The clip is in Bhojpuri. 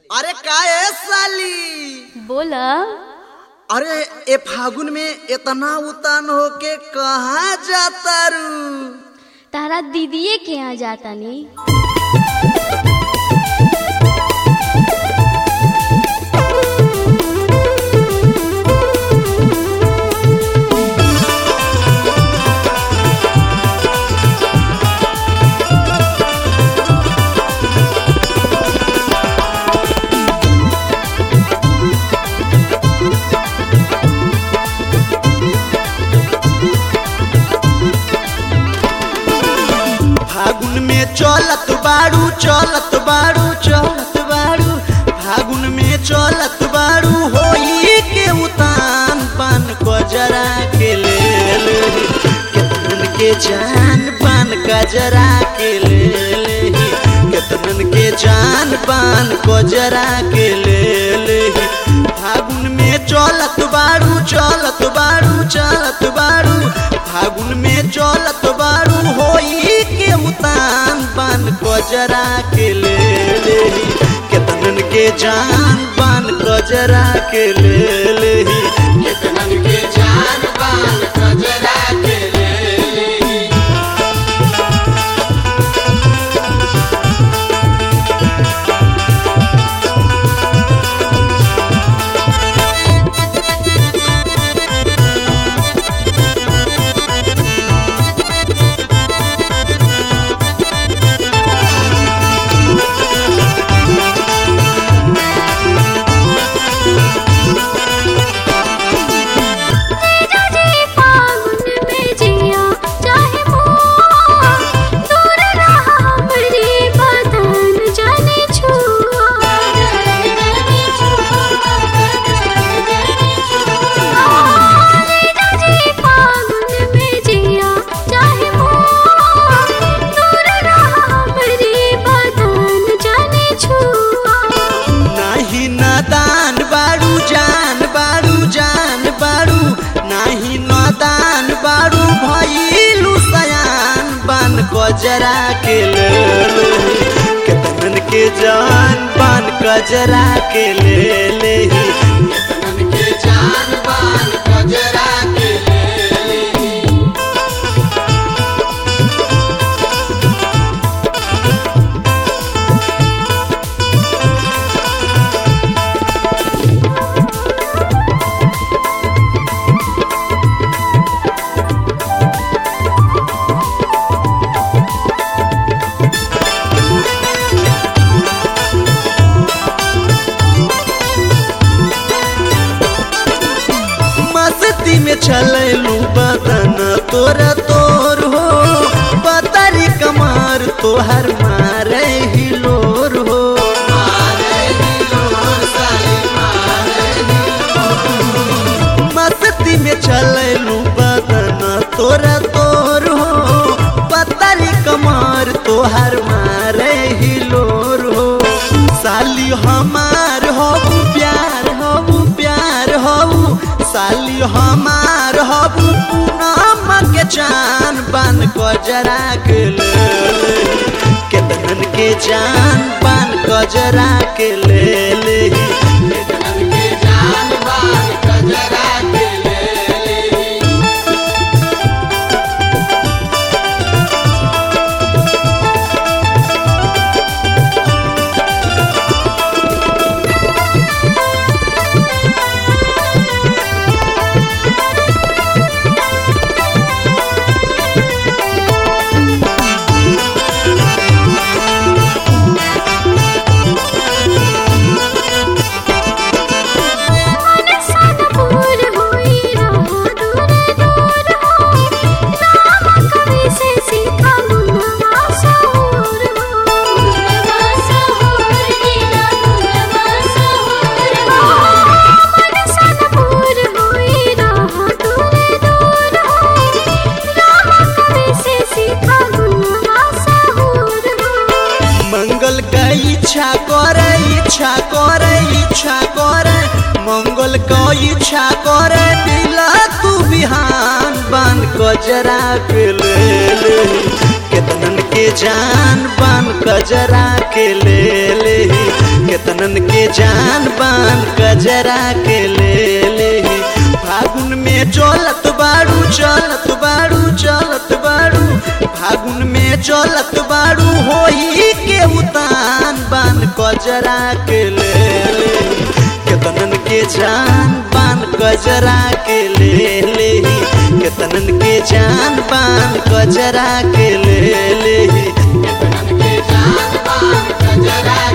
अरे का ए साली बोला अरे ए फागुन में इतना उतान होके कहाँ जाता रू तारा दीदीए के यहाँ जाता नी फागुन में चलत बाड़ू चलत बाड़ू चलत बाड़ू फागुन में चलत बाड़ू होई के उतान पान को जरा के ले ले केतन के जान पान का जरा के ले ले केतन के जान पान को जरा के ले ले फागुन में चलत बाड़ू चलत बाड़ू चलत बाड़ू फागुन में चलत बाड़ू होई के उतान पान को जरा के ले ले केतनन के जान पान को जरा के ले ले केतनन के जान पान को जरा के ले ले नाही नादान बाड़ू जान बाड़ू जान बाड़ू नाही नादान बाड़ू भइलू सयान बान गजरा के ले ले केतनन के जान बान गजरा के ले ले केतनन के जान बान गजरा के ले ले मस्ती में चलू बदन तोरा तोर हो पतरी कमर तोहर मारे हिलोर हो मस्ती में चलू बदन तोरा तोर हो पतरी कमर तोहर मारे हिलोर हो साली हमार हो प्यार हो प्यार हो साली हमार हो पूनम के जान बन को जरा के ले ले केतन के जान बन को जरा के ले ले केतन के जान बन को जरा के ले ले मंगल का इच्छा करे इच्छा करे इच्छा करे मंगल का इच्छा करे दिला तू बिहान बान गजरा के ले ले केतनन के जान बान गजरा के ले ले केतनन के जान बान कजरा के ले ले फागुन में चलत बाड़ू चलत बाड़ू चलत बाड़ू फागुन में चलत बाड़ू होई के उतान बान कजरा के ले ले केतनन के जान बान कजरा के ले ले केतनन के जान बान कजरा के ले ले के जान बान कजरा